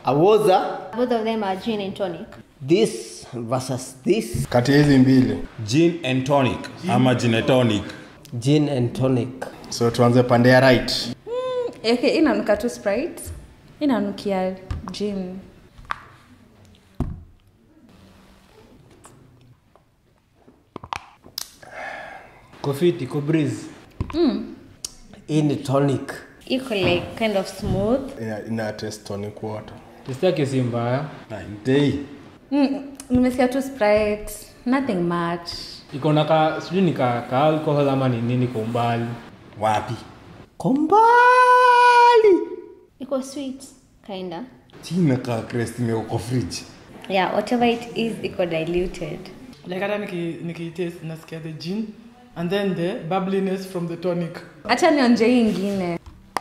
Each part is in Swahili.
awoza Both of them are gin and tonic. this versus this kati ya hizi mbili gin and tonic ama gin and tonic gin and tonic so tuanze pande ya right okay, inanuka tu sprite inanukia gin kofiti ko breeze hii ni tonic Iko like kind of smooth. ina, ina test tonic water testi yake si mbaya Na intei mm, nimesikia tu sprite nothing much iko na ka sijui ni ka, ka alcohol ama ni nini kwa umbali wapi kombali Iko sweet, kinda. china crest imewekwa kwa fridge Yeah, whatever it is, iko diluted. like hata niki- nikitaste nasikia the gin and then the bubbliness from the tonic hacha nionje hii ingine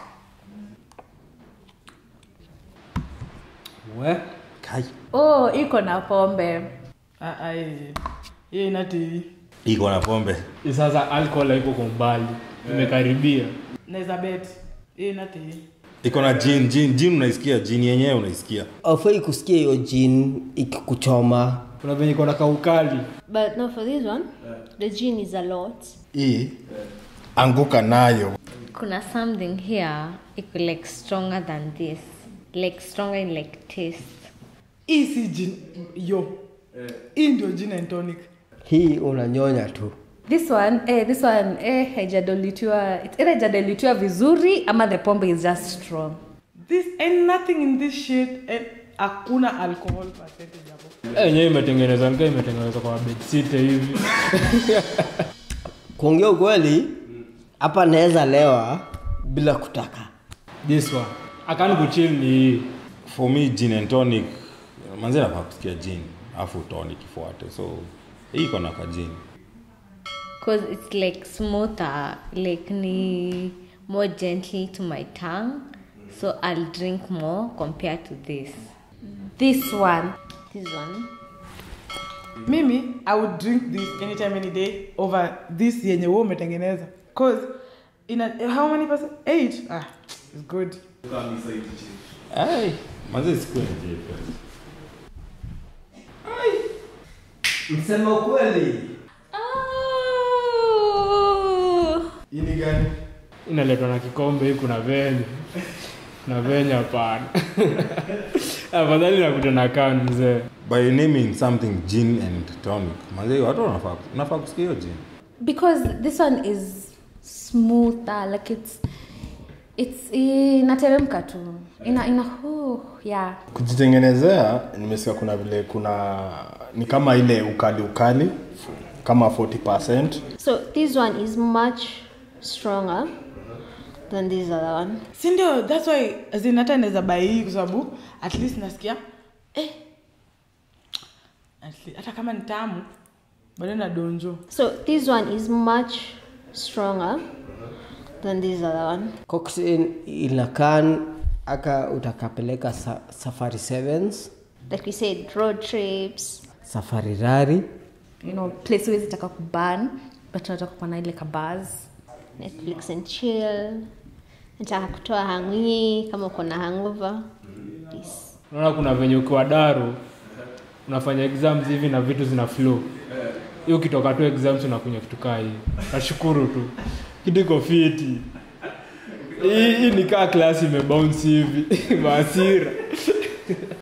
we kai oh iko na pombe Ah, ai hiyo inati iko na pombe Hii sasa alcohol haiko kwa umbali imekaribia naweza bet hiyo inati iko na gin gin gin unaisikia gin yenyewe unaisikia aufai kusikia hiyo jin ikikuchoma kuna venye iko na kaukali But no, for this one, the gin is a lot. hii anguka nayo Kuna something here, iko like stronger than this. Like stronger in like taste. hii si gin yo hii ndio gin and tonic hii unanyonya tu this one eh, this one eh, haijadolitiwa it's either haijadolitiwa vizuri ama the pombe is just strong this and nothing in this shit and hakuna alcohol percentage hapo enyewe imetengenezwa nika imetengenezwa kwa bedsite hivi kuongea ukweli hapa naweza lewa bila kutaka this one akani kuchill ni hii for me gin and tonic manzi nafaa kusikia gin afu tonic ifuate so hii iko na ka gin Because it's like smoother, like ni more gently to my tongue. So I'll drink more compared to this. this one This one. mimi i would drink this anytime any day over this yenye wewe umetengeneza cause in a, how many percent eight ah it's good Ai, manzi sikuwe nje msema ukweli hii ni gani inaletwa na kikombe hii kuna venye na venye hapana afadhali nakuta na kan mzee by naming something gin and tonic manzi watu wanafaa nafaa kusikia hiyo gin because this one is smoother like it's it's inateremka tu ina ina oh, yeah kujitengenezea nimesikia kuna vile kuna ni kama ile ukali ukali kama 40 So this one is much stronger than this other one. si ndio thats why as in hata naweza buy hii kwa sababu at least nasikia eh, at least, hata kama ni tamu bado na donjo So this one is much stronger than this other one. cocktail inakan aka utakapeleka sa, safari sevens Like we said, road trips. safari rari you know place huwezi taka kuban but unataka kuwa na ile kabaz Netflix and chill. Nataka kutoa hangi kama uko na hangover. This. unaona kuna venye ukiwa daru unafanya exams hivi na vitu zina flow hiyo ukitoka tu exams unakunywa kitu kaa hii nashukuru tu kitu iko fiti hii hii ni kaa klasi imebounce hivi maasira